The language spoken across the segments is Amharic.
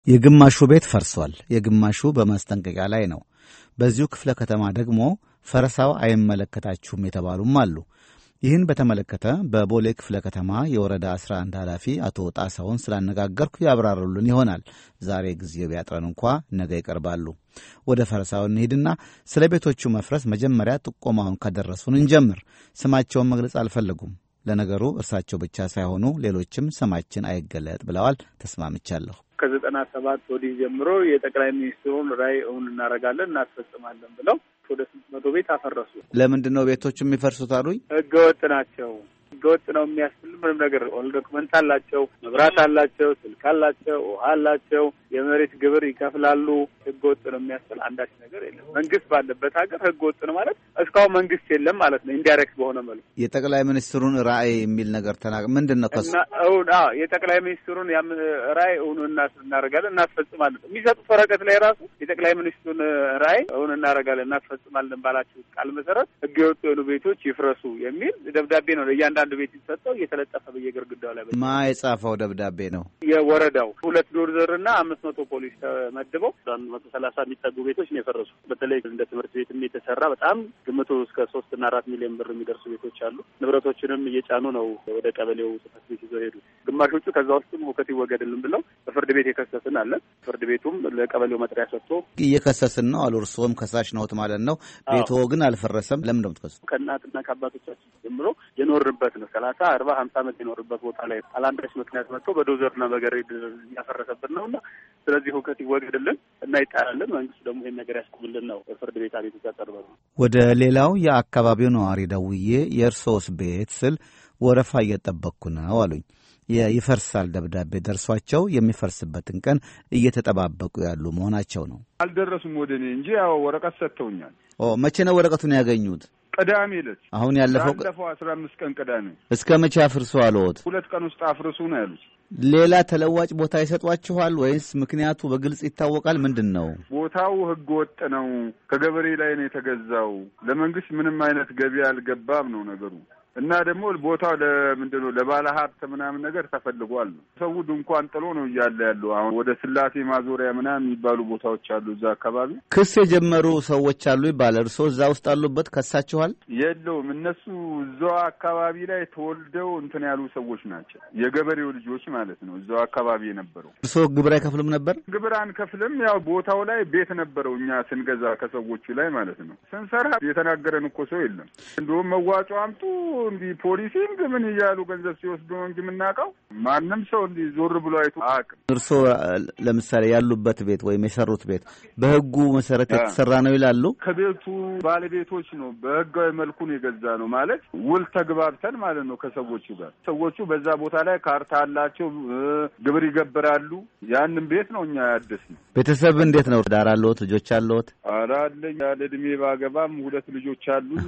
የግማሹ ቤት ፈርሷል፣ የግማሹ በማስጠንቀቂያ ላይ ነው። በዚሁ ክፍለ ከተማ ደግሞ ፈረሳው አይመለከታችሁም የተባሉም አሉ። ይህን በተመለከተ በቦሌ ክፍለ ከተማ የወረዳ 11 ኃላፊ አቶ ጣሳውን ስላነጋገርኩ ያብራሩልን ይሆናል። ዛሬ ጊዜው ቢያጥረን እንኳ ነገ ይቀርባሉ። ወደ ፈረሳው እንሂድና ስለ ቤቶቹ መፍረስ መጀመሪያ ጥቆማውን ከደረሱን እንጀምር። ስማቸውን መግለጽ አልፈለጉም። ለነገሩ እርሳቸው ብቻ ሳይሆኑ ሌሎችም ስማችን አይገለጥ ብለዋል። ተስማምቻለሁ። ከዘጠና ሰባት ወዲህ ጀምሮ የጠቅላይ ሚኒስትሩን ራዕይ እውን እናደርጋለን እናስፈጽማለን ብለው ወደ ስንት መቶ ቤት አፈረሱ። ለምንድን ነው ቤቶቹ የሚፈርሱት አሉኝ። ህገወጥ ናቸው። ህገወጥ ነው የሚያስብል ምንም ነገር ኦል ዶክመንት አላቸው፣ መብራት አላቸው፣ ስልክ አላቸው፣ ውሃ አላቸው፣ የመሬት ግብር ይከፍላሉ። ህገወጥ ነው የሚያስብል አንዳች ነገር የለም። መንግስት ባለበት ሀገር ህገወጥ ነው ማለት እስካሁን መንግስት የለም ማለት ነው። ኢንዳይሬክት በሆነ መልኩ የጠቅላይ ሚኒስትሩን ራዕይ የሚል ነገር ተናግ ምንድን ነው ከሱ እውን የጠቅላይ ሚኒስትሩን ራዕይ እውን እናደርጋለን እናስፈጽማለን የሚሰጡት ወረቀት ላይ ራሱ የጠቅላይ ሚኒስትሩን ራዕይ እውን እናደርጋለን እናስፈጽማለን ባላችሁት ቃል መሰረት ህገወጥ የሆኑ ቤቶች ይፍረሱ የሚል ደብዳቤ ነው ለእያንዳንዱ ቤት የተሰጠው እየተለጠፈ በየግርግዳው ላይ ማ የጻፈው ደብዳቤ ነው? የወረዳው ሁለት ዶርዘር እና አምስት መቶ ፖሊስ ተመድበው አንድ መቶ ሰላሳ የሚጠጉ ቤቶች ነው የፈረሱ። በተለይ እንደ ትምህርት ቤትም የተሰራ በጣም ግምቱ እስከ ሶስት እና አራት ሚሊዮን ብር የሚደርሱ ቤቶች አሉ። ንብረቶችንም እየጫኑ ነው ወደ ቀበሌው ጽሕፈት ቤት ይዘው ሄዱ። ግማሾቹ ከዛ ውስጥም ሁከት ይወገድልን ብለው በፍርድ ቤት የከሰስን አለን። ፍርድ ቤቱም ለቀበሌው መጥሪያ ሰጥቶ እየከሰስን ነው አሉ። እርስዎም ከሳሽ ነዎት ማለት ነው። ቤቶ ግን አልፈረሰም። ለምን ነው የምትከሱ? ከእናትና ከአባቶቻችን ጀምሮ የኖርበት ነው። ሰላሳ አርባ ሀምሳ ዓመት የኖርበት ቦታ ላይ አላንዳች ምክንያት መጥቶ በዶዘርና በገሬድ እያፈረሰብን ነው እና ስለዚህ ሁከት ይወገድልን እና ይጣላልን። መንግስቱ ደግሞ ይህን ነገር ያስቁምልን ነው ፍርድ ቤት አቤቱታ ቀርበ ነው። ወደ ሌላው የአካባቢው ነዋሪ ደውዬ የእርሶስ ቤት ስል ወረፋ እየጠበቅኩ ነው አሉኝ። ይፈርሳል ደብዳቤ ደርሷቸው የሚፈርስበትን ቀን እየተጠባበቁ ያሉ መሆናቸው ነው። አልደረሱም ወደ እኔ እንጂ ያው ወረቀት ሰጥተውኛል። መቼ ነው ወረቀቱን ያገኙት? ቅዳሜ ዕለት አሁን ያለፈው ያለፈው አስራ አምስት ቀን ቅዳሜ። እስከ መቼ አፍርሱ አለዎት? ሁለት ቀን ውስጥ አፍርሱ ነው ያሉት። ሌላ ተለዋጭ ቦታ ይሰጧችኋል ወይስ ምክንያቱ በግልጽ ይታወቃል? ምንድን ነው? ቦታው ህገ ወጥ ነው። ከገበሬ ላይ ነው የተገዛው። ለመንግስት ምንም አይነት ገቢ አልገባም ነው ነገሩ እና ደግሞ ቦታው ለምንድን ነው ለባለ ሀብት ምናምን ነገር ተፈልጓል ነው። ሰው ድንኳን ጥሎ ነው እያለ ያለው። አሁን ወደ ስላሴ ማዞሪያ ምናምን የሚባሉ ቦታዎች አሉ እዛ አካባቢ። ክስ የጀመሩ ሰዎች አሉ ይባላል። እርስዎ እዛ ውስጥ አሉበት? ከሳችኋል? የለውም። እነሱ እዛው አካባቢ ላይ ተወልደው እንትን ያሉ ሰዎች ናቸው። የገበሬው ልጆች ማለት ነው። እዛው አካባቢ የነበረው። እርስዎ ግብር አይከፍልም ነበር? ግብር አንከፍልም። ያው ቦታው ላይ ቤት ነበረው እኛ ስንገዛ ከሰዎቹ ላይ ማለት ነው። ስንሰራ የተናገረን እኮ ሰው የለም። እንዲሁም መዋጮ አምጡ እንዲህ ፖሊሲንግ ምን እያሉ ገንዘብ ሲወስዱ ነው እንጂ የምናውቀው ማንም ሰው እንዲህ ዞር ብሎ አይቶ አያውቅም። እርስዎ ለምሳሌ ያሉበት ቤት ወይም የሰሩት ቤት በህጉ መሰረት የተሰራ ነው ይላሉ። ከቤቱ ባለቤቶች ነው በህጋዊ መልኩ ነው የገዛ ነው ማለት ውል ተግባብተን ማለት ነው ከሰዎቹ ጋር። ሰዎቹ በዛ ቦታ ላይ ካርታ አላቸው፣ ግብር ይገብራሉ። ያንን ቤት ነው እኛ ያደስ ነው። ቤተሰብ እንዴት ነው? ዳር አለዎት? ልጆች አለዎት? ኧረ አለኝ። ያለ እድሜ ባገባም ሁለት ልጆች አሉኝ።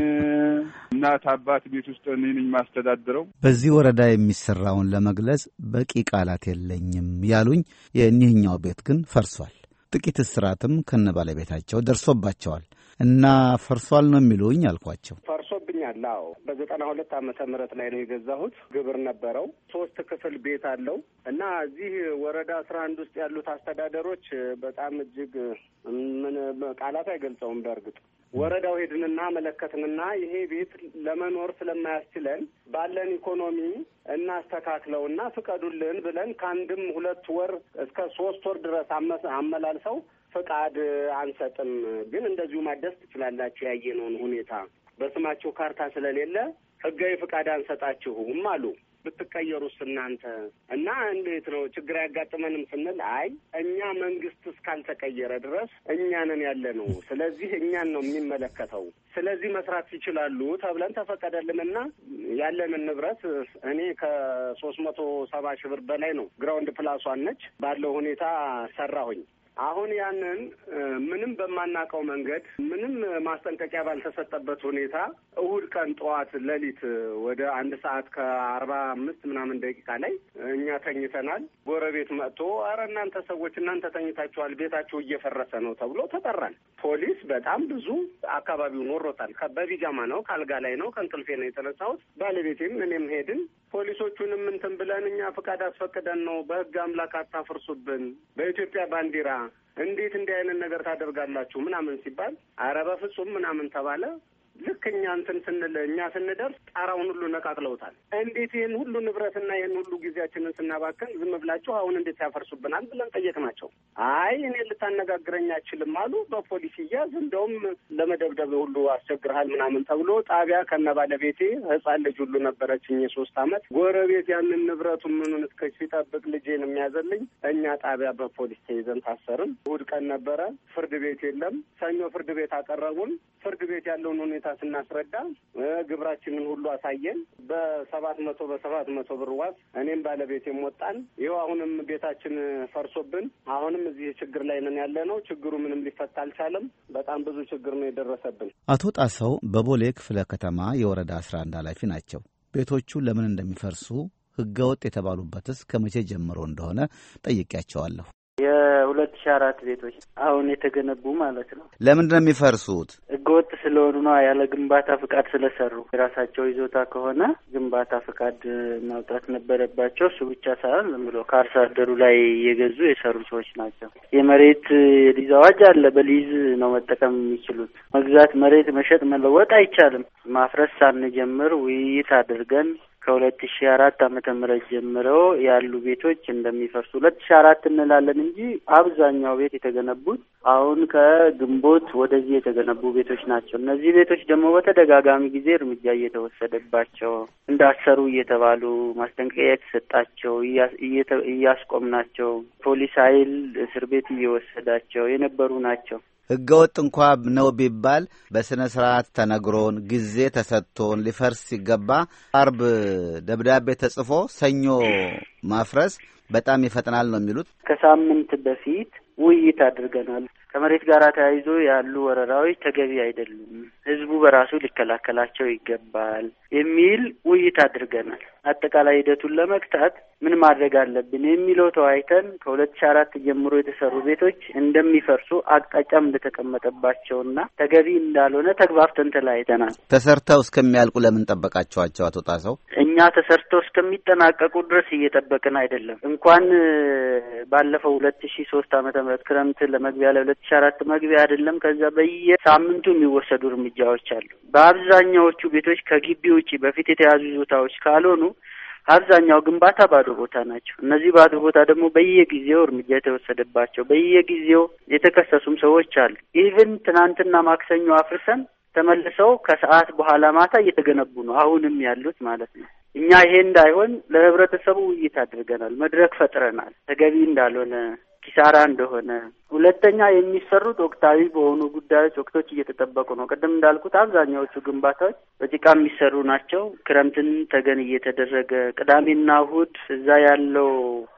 እናት አባት ቤት ውስጥ እኔ ነኝ ማስተዳድረው። በዚህ ወረዳ የሚሰራውን ለመግለጽ በቂ ቃላት የለኝም ያሉኝ የእኒህኛው ቤት ግን ፈርሷል። ጥቂት እስራትም ከነ ባለቤታቸው ደርሶባቸዋል እና ፈርሷል ነው የሚሉኝ አልኳቸው። ፈርሶብኛል። አዎ በዘጠና ሁለት ዓመተ ምህረት ላይ ነው የገዛሁት። ግብር ነበረው። ሶስት ክፍል ቤት አለው እና እዚህ ወረዳ አስራ አንድ ውስጥ ያሉት አስተዳደሮች በጣም እጅግ ምን ቃላት አይገልጸውም። በእርግጥ ወረዳው ሄድንና መለከትንና ይሄ ቤት ለመኖር ስለማያስችለን ባለን ኢኮኖሚ እናስተካክለውና ፍቀዱልን ብለን ከአንድም ሁለት ወር እስከ ሶስት ወር ድረስ አመላልሰው ፍቃድ አንሰጥም፣ ግን እንደዚሁ ማደስ ትችላላችሁ ያየነውን ሁኔታ በስማችሁ ካርታ ስለሌለ ህጋዊ ፍቃድ አንሰጣችሁም አሉ። ብትቀየሩስ እናንተ እና እንዴት ነው ችግር አያጋጥመንም ስንል አይ እኛ መንግስት እስካልተቀየረ ድረስ እኛንን ያለ ነው። ስለዚህ እኛን ነው የሚመለከተው። ስለዚህ መስራት ይችላሉ ተብለን ተፈቀደልንና ያለንን ንብረት እኔ ከሶስት መቶ ሰባ ሺህ ብር በላይ ነው ግራውንድ ፕላሷን ነች ባለው ሁኔታ ሰራሁኝ። አሁን ያንን ምንም በማናውቀው መንገድ ምንም ማስጠንቀቂያ ባልተሰጠበት ሁኔታ እሁድ ቀን ጠዋት ሌሊት ወደ አንድ ሰዓት ከአርባ አምስት ምናምን ደቂቃ ላይ እኛ ተኝተናል። ጎረቤት መጥቶ አረ እናንተ ሰዎች እናንተ ተኝታችኋል፣ ቤታችሁ እየፈረሰ ነው ተብሎ ተጠራን። ፖሊስ በጣም ብዙ አካባቢውን ወሮታል። በቢጃማ ነው፣ ከአልጋ ላይ ነው፣ ከእንቅልፌ ነው የተነሳሁት። ባለቤቴም እኔም ሄድን። ፖሊሶቹንም እንትን ብለን እኛ ፍቃድ አስፈቅደን ነው በህግ አምላክ አታፍርሱብን፣ በኢትዮጵያ ባንዲራ እንዴት እንዲህ አይነት ነገር ታደርጋላችሁ ምናምን ሲባል አረ በፍጹም ምናምን ተባለ። ልክ እኛ እንትን ስንል እኛ ስንደርስ ጣራውን ሁሉ ነቃቅለውታል። እንዴት ይህን ሁሉ ንብረትና ይህን ሁሉ ጊዜያችንን ስናባክን ዝም ብላችሁ አሁን እንዴት ያፈርሱብናል ብለን ጠየቅናቸው። አይ እኔ ልታነጋግረኝ አችልም አሉ። በፖሊስ እያዝ እንደውም ለመደብደብ ሁሉ አስቸግርሃል ምናምን ተብሎ ጣቢያ ከነ ባለቤቴ ህፃን ልጅ ሁሉ ነበረችኝ የሶስት አመት ጎረቤት ያንን ንብረቱን ምኑን እስከ ሲጠብቅ ልጄን የሚያዘልኝ እኛ ጣቢያ በፖሊስ ተይዘን ታሰርን። እሑድ ቀን ነበረ። ፍርድ ቤት የለም። ሰኞ ፍርድ ቤት አቀረቡን። ፍርድ ቤት ያለውን ሁኔታ ስናስረዳ ግብራችንን ሁሉ አሳየን። በሰባት መቶ በሰባት መቶ ብር ዋስ እኔም ባለቤቴም ወጣን። ይኸው አሁንም ቤታችን ፈርሶብን አሁንም እዚህ ችግር ላይ ነን ያለ ነው። ችግሩ ምንም ሊፈታ አልቻለም። በጣም ብዙ ችግር ነው የደረሰብን። አቶ ጣሰው በቦሌ ክፍለ ከተማ የወረዳ አስራ አንድ ኃላፊ ናቸው። ቤቶቹ ለምን እንደሚፈርሱ ህገወጥ የተባሉበትስ ከመቼ ጀምሮ እንደሆነ ጠይቄያቸዋለሁ። የሁለት ሺ አራት ቤቶች አሁን የተገነቡ ማለት ነው። ለምንድን ነው የሚፈርሱት? ህገወጥ ስለሆኑ ነው። ያለ ግንባታ ፍቃድ ስለሰሩ የራሳቸው ይዞታ ከሆነ ግንባታ ፍቃድ ማውጣት ነበረባቸው። እሱ ብቻ ሳይሆን ዝም ብሎ ከአርሶ አደሩ ላይ እየገዙ የሰሩ ሰዎች ናቸው። የመሬት የሊዝ አዋጅ አለ። በሊዝ ነው መጠቀም የሚችሉት። መግዛት፣ መሬት መሸጥ፣ መለወጥ አይቻልም። ማፍረስ ሳንጀምር ውይይት አድርገን ከሁለት ሺ አራት ዓመተ ምህረት ጀምረው ያሉ ቤቶች እንደሚፈርሱ ሁለት ሺ አራት እንላለን እንጂ አብዛኛው ቤት የተገነቡት አሁን ከግንቦት ወደዚህ የተገነቡ ቤቶች ናቸው። እነዚህ ቤቶች ደግሞ በተደጋጋሚ ጊዜ እርምጃ እየተወሰደባቸው እንዳሰሩ እየተባሉ ማስጠንቀቂያ የተሰጣቸው እያስቆምናቸው ፖሊስ ኃይል እስር ቤት እየወሰዳቸው የነበሩ ናቸው። ህገወጥ እንኳ ነው ቢባል በስነ ስርዓት ተነግሮን ጊዜ ተሰጥቶን ሊፈርስ ሲገባ አርብ ደብዳቤ ተጽፎ ሰኞ ማፍረስ በጣም ይፈጥናል ነው የሚሉት። ከሳምንት በፊት ውይይት አድርገናል። ከመሬት ጋር ተያይዞ ያሉ ወረራዎች ተገቢ አይደሉም፣ ህዝቡ በራሱ ሊከላከላቸው ይገባል የሚል ውይይት አድርገናል። አጠቃላይ ሂደቱን ለመግታት ምን ማድረግ አለብን የሚለው ተወያይተን ከሁለት ሺ አራት ጀምሮ የተሰሩ ቤቶች እንደሚፈርሱ አቅጣጫም እንደተቀመጠባቸውና ተገቢ እንዳልሆነ ተግባብተን ተለያይተናል። ተሰርተው እስከሚያልቁ ለምን ጠበቃቸዋቸው? አቶ ጣሰው እኛ ተሰርተው እስከሚጠናቀቁ ድረስ እየጠበቅን አይደለም። እንኳን ባለፈው ሁለት ሺ ሶስት ዓመተ ምህረት ክረምት ለመግቢያ ላይ ሁለት ሺ አራት መግቢያ አይደለም ከዛ በየሳምንቱ የሚወሰዱ እርምጃዎች አሉ። በአብዛኛዎቹ ቤቶች ከግቢ ውጭ በፊት የተያዙ ይዞታዎች ካልሆኑ አብዛኛው ግንባታ ባዶ ቦታ ናቸው። እነዚህ ባዶ ቦታ ደግሞ በየጊዜው እርምጃ የተወሰደባቸው በየጊዜው የተከሰሱም ሰዎች አሉ። ኢቭን ትናንትና ማክሰኞ አፍርሰን ተመልሰው ከሰዓት በኋላ ማታ እየተገነቡ ነው አሁንም ያሉት ማለት ነው። እኛ ይሄ እንዳይሆን ለህብረተሰቡ ውይይት አድርገናል፣ መድረክ ፈጥረናል። ተገቢ እንዳልሆነ ኪሳራ እንደሆነ፣ ሁለተኛ የሚሰሩት ወቅታዊ በሆኑ ጉዳዮች ወቅቶች እየተጠበቁ ነው። ቅድም እንዳልኩት አብዛኛዎቹ ግንባታዎች በጭቃ የሚሰሩ ናቸው። ክረምትን ተገን እየተደረገ ቅዳሜና እሁድ እዛ ያለው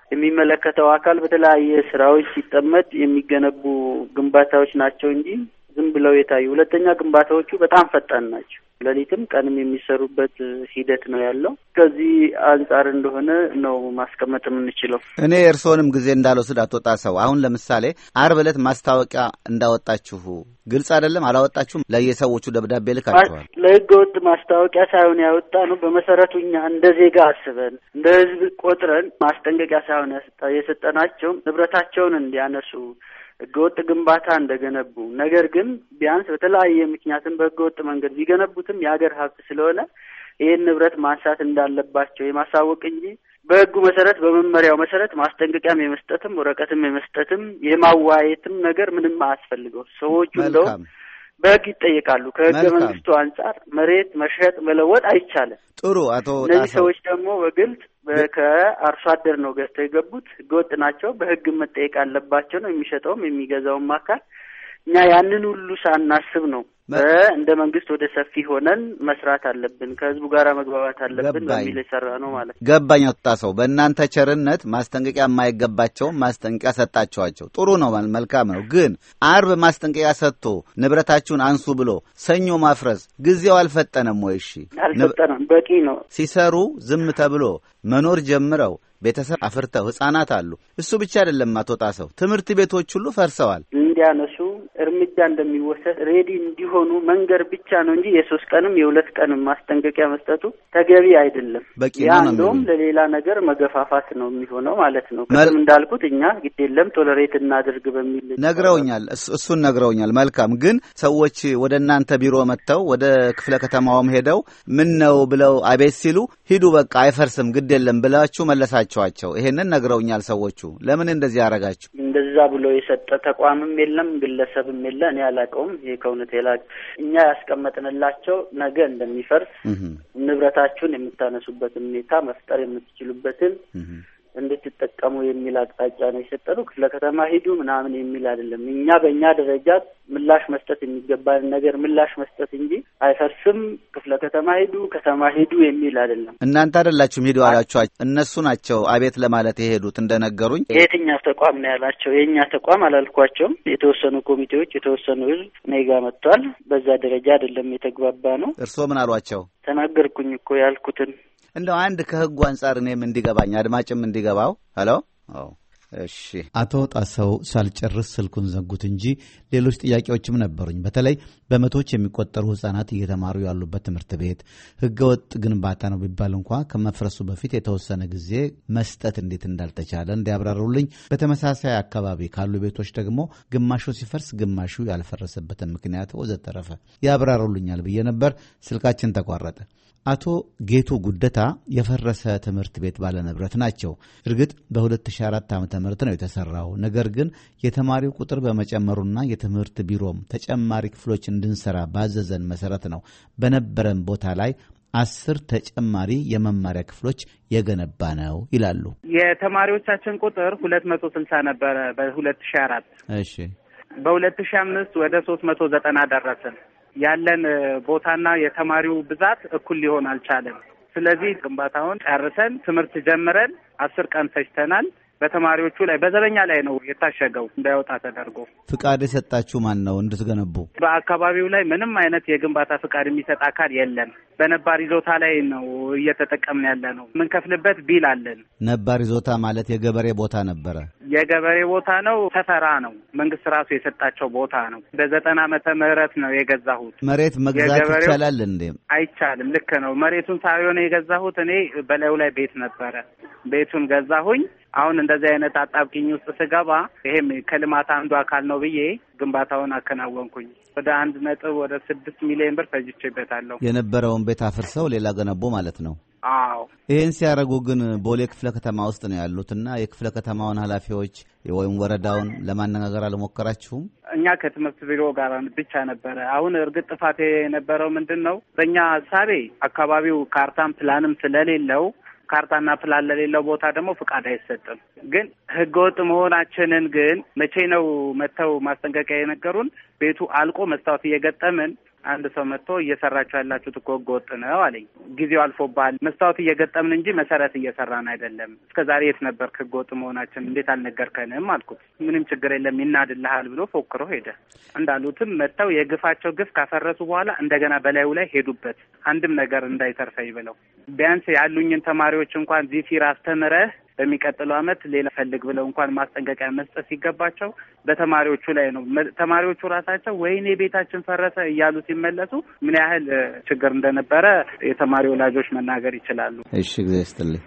የሚመለከተው አካል በተለያየ ስራዎች ሲጠመድ የሚገነቡ ግንባታዎች ናቸው እንጂ ዝም ብለው የታዩ። ሁለተኛ ግንባታዎቹ በጣም ፈጣን ናቸው። ሌሊትም ቀንም የሚሰሩበት ሂደት ነው ያለው። ከዚህ አንጻር እንደሆነ ነው ማስቀመጥ የምንችለው። እኔ የእርስዎንም ጊዜ እንዳልወስድ አቶ ጣሰው፣ አሁን ለምሳሌ አርብ ዕለት ማስታወቂያ እንዳወጣችሁ ግልጽ አይደለም? አላወጣችሁም? ለየሰዎቹ ደብዳቤ ልካችኋል? ለህገ ወጥ ማስታወቂያ ሳይሆን ያወጣ ነው። በመሰረቱ እኛ እንደ ዜጋ አስበን እንደ ህዝብ ቆጥረን ማስጠንቀቂያ ሳይሆን የሰጠናቸው ንብረታቸውን እንዲያነሱ ህገወጥ ግንባታ እንደገነቡ ነገር ግን ቢያንስ በተለያየ ምክንያትም በህገወጥ መንገድ ቢገነቡትም የሀገር ሀብት ስለሆነ ይህን ንብረት ማንሳት እንዳለባቸው የማሳወቅ እንጂ በህጉ መሰረት በመመሪያው መሰረት ማስጠንቀቂያም የመስጠትም ወረቀትም የመስጠትም የማዋየትም ነገር ምንም አያስፈልገው። ሰዎቹ እንደውም በህግ ይጠየቃሉ። ከህገ መንግስቱ አንጻር መሬት መሸጥ መለወጥ አይቻልም። ጥሩ አቶ እነዚህ ሰዎች ደግሞ በግልጽ ከአርሶ አደር ነው ገዝተው የገቡት፣ ህገወጥ ናቸው፣ በህግ መጠየቅ አለባቸው ነው የሚሸጠውም የሚገዛውም አካል። እኛ ያንን ሁሉ ሳናስብ ነው እንደ መንግስት ወደ ሰፊ ሆነን መስራት አለብን፣ ከህዝቡ ጋር መግባባት አለብን በሚል የሰራ ነው ማለት ነው። ገባኝ። አቶ ሰው በእናንተ ቸርነት ማስጠንቀቂያ የማይገባቸውም ማስጠንቀቂያ ሰጣችኋቸው። ጥሩ ነው፣ መልካም ነው። ግን አርብ ማስጠንቀቂያ ሰጥቶ ንብረታችሁን አንሱ ብሎ ሰኞ ማፍረስ ጊዜው አልፈጠነም ወይ? እሺ አልፈጠነም፣ በቂ ነው። ሲሰሩ ዝም ተብሎ መኖር ጀምረው ቤተሰብ አፍርተው ህጻናት አሉ። እሱ ብቻ አይደለም አቶ ጣሰው፣ ትምህርት ቤቶች ሁሉ ፈርሰዋል። እንደ እንዲያነሱ እርምጃ እንደሚወሰድ ሬዲ እንዲሆኑ መንገር ብቻ ነው እንጂ የሶስት ቀንም የሁለት ቀንም ማስጠንቀቂያ መስጠቱ ተገቢ አይደለም። በቂ ያ ነው ነው እንደውም የሚሉኝ። ለሌላ ነገር መገፋፋት ነው የሚሆነው ማለት ነው። ቅድም እንዳልኩት እኛ ግድ የለም ቶለሬት እናድርግ በሚል ነግረውኛል። እሱ- እሱን ነግረውኛል። መልካም ግን ሰዎች ወደ እናንተ ቢሮ መጥተው ወደ ክፍለ ከተማውም ሄደው ምን ነው ብለው አቤት ሲሉ ሂዱ በቃ አይፈርስም ግድ የለም ብላችሁ መለሳችኋቸው። ይሄንን ነግረውኛል ሰዎቹ። ለምን እንደዚህ ያደረጋችሁ? እንደዛ ብሎ የሰጠ ተቋምም የለም ግለሰብም የለ። እኔ አላውቀውም። ይሄ ከእውነት የላቅ እኛ ያስቀመጥንላቸው ነገ እንደሚፈርስ እህ ንብረታችሁን የምታነሱበትን ሁኔታ መፍጠር የምትችሉበትን እህ እንድትጠቀሙ የሚል አቅጣጫ ነው የሰጠነው። ክፍለ ከተማ ሂዱ ምናምን የሚል አይደለም። እኛ በእኛ ደረጃ ምላሽ መስጠት የሚገባንን ነገር ምላሽ መስጠት እንጂ አይፈርስም፣ ክፍለ ከተማ ሂዱ፣ ከተማ ሂዱ የሚል አይደለም። እናንተ አይደላችሁም ሂዱ አላችኋቸው። እነሱ ናቸው አቤት ለማለት የሄዱት እንደነገሩኝ። የትኛው ተቋም ነው ያላቸው? የእኛ ተቋም አላልኳቸውም። የተወሰኑ ኮሚቴዎች፣ የተወሰኑ ህዝብ እኔ ጋ መጥቷል። በዛ ደረጃ አይደለም የተግባባ ነው። እርስዎ ምን አሏቸው? ተናገርኩኝ እኮ ያልኩትን እንደው አንድ ከህጉ አንጻር እኔም እንዲገባኝ አድማጭም እንዲገባው ሄሎ አዎ እሺ አቶ ጣሰው ሳልጨርስ ስልኩን ዘጉት እንጂ ሌሎች ጥያቄዎችም ነበሩኝ። በተለይ በመቶዎች የሚቆጠሩ ህጻናት እየተማሩ ያሉበት ትምህርት ቤት ህገወጥ ግንባታ ነው ቢባል እንኳ ከመፍረሱ በፊት የተወሰነ ጊዜ መስጠት እንዴት እንዳልተቻለ እንዲያብራሩልኝ፣ በተመሳሳይ አካባቢ ካሉ ቤቶች ደግሞ ግማሹ ሲፈርስ ግማሹ ያልፈረሰበትን ምክንያት ወዘተረፈ ያብራሩልኛል ብዬ ነበር። ስልካችን ተቋረጠ። አቶ ጌቱ ጉደታ የፈረሰ ትምህርት ቤት ባለንብረት ናቸው። እርግጥ በ2004 ዓ ም ነው የተሰራው። ነገር ግን የተማሪው ቁጥር በመጨመሩና የትምህርት ቢሮም ተጨማሪ ክፍሎች እንድንሰራ ባዘዘን መሰረት ነው በነበረን ቦታ ላይ አስር ተጨማሪ የመማሪያ ክፍሎች የገነባ ነው ይላሉ። የተማሪዎቻችን ቁጥር ሁለት መቶ ስልሳ ነበረ በሁለት ሺ አራት እሺ በሁለት ሺ አምስት ወደ ሶስት መቶ ዘጠና ደረስን። ያለን ቦታና የተማሪው ብዛት እኩል ሊሆን አልቻለም። ስለዚህ ግንባታውን ጨርሰን ትምህርት ጀምረን አስር ቀን ፈጅተናል። በተማሪዎቹ ላይ በዘበኛ ላይ ነው የታሸገው እንዳይወጣ ተደርጎ። ፍቃድ የሰጣችሁ ማን ነው እንድትገነቡ? በአካባቢው ላይ ምንም አይነት የግንባታ ፍቃድ የሚሰጥ አካል የለም። በነባር ይዞታ ላይ ነው እየተጠቀምን ያለ ነው። የምንከፍልበት ቢል አለን። ነባር ይዞታ ማለት የገበሬ ቦታ ነበረ። የገበሬ ቦታ ነው፣ ሰፈራ ነው። መንግስት ራሱ የሰጣቸው ቦታ ነው። በዘጠና ዓመተ ምህረት ነው የገዛሁት። መሬት መግዛት የገበሬው- ይቻላል እንዴ? አይቻልም። ልክ ነው። መሬቱን ሳይሆን የገዛሁት እኔ በላዩ ላይ ቤት ነበረ። ቤቱን ገዛሁኝ። አሁን እንደዚህ አይነት አጣብቂኝ ውስጥ ስገባ ይሄም ከልማት አንዱ አካል ነው ብዬ ግንባታውን አከናወንኩኝ። ወደ አንድ ነጥብ ወደ ስድስት ሚሊዮን ብር ፈጅቼበታለሁ። የነበረውን ቤት አፍርሰው ሌላ ገነቡ ማለት ነው። አዎ ይህን ሲያደርጉ ግን ቦሌ ክፍለ ከተማ ውስጥ ነው ያሉት እና የክፍለ ከተማውን ኃላፊዎች ወይም ወረዳውን ለማነጋገር አልሞከራችሁም? እኛ ከትምህርት ቢሮ ጋር ብቻ ነበረ። አሁን እርግጥ ጥፋት የነበረው ምንድን ነው? በእኛ ሀሳቤ አካባቢው ካርታም ፕላንም ስለሌለው ካርታና ፕላን ለሌለው ቦታ ደግሞ ፍቃድ አይሰጥም። ግን ህገወጥ መሆናችንን ግን መቼ ነው መጥተው ማስጠንቀቂያ የነገሩን? ቤቱ አልቆ መስታወት እየገጠምን አንድ ሰው መጥቶ እየሰራችሁ ያላችሁት እኮ ህገወጥ ነው አለኝ። ጊዜው አልፎባል፣ መስታወት እየገጠምን እንጂ መሰረት እየሰራን አይደለም። እስከ ዛሬ የት ነበርክ? ህገወጥ መሆናችን እንዴት አልነገርከንም? አልኩት። ምንም ችግር የለም ይናድልሃል ብሎ ፎክሮ ሄደ። እንዳሉትም መጥተው የግፋቸው ግፍ ካፈረሱ በኋላ እንደገና በላዩ ላይ ሄዱበት። አንድም ነገር እንዳይተርፈኝ ብለው ቢያንስ ያሉኝን ተማሪዎች እንኳን ዚሲር አስተምረህ በሚቀጥለው ዓመት ሌላ ፈልግ ብለው እንኳን ማስጠንቀቂያ መስጠት ሲገባቸው በተማሪዎቹ ላይ ነው። መ- ተማሪዎቹ ራሳቸው ወይኔ ቤታችን ፈረሰ እያሉ ሲመለሱ ምን ያህል እ፣ ችግር እንደነበረ የተማሪ ወላጆች መናገር ይችላሉ። እሺ ጊዜ ስትልኝ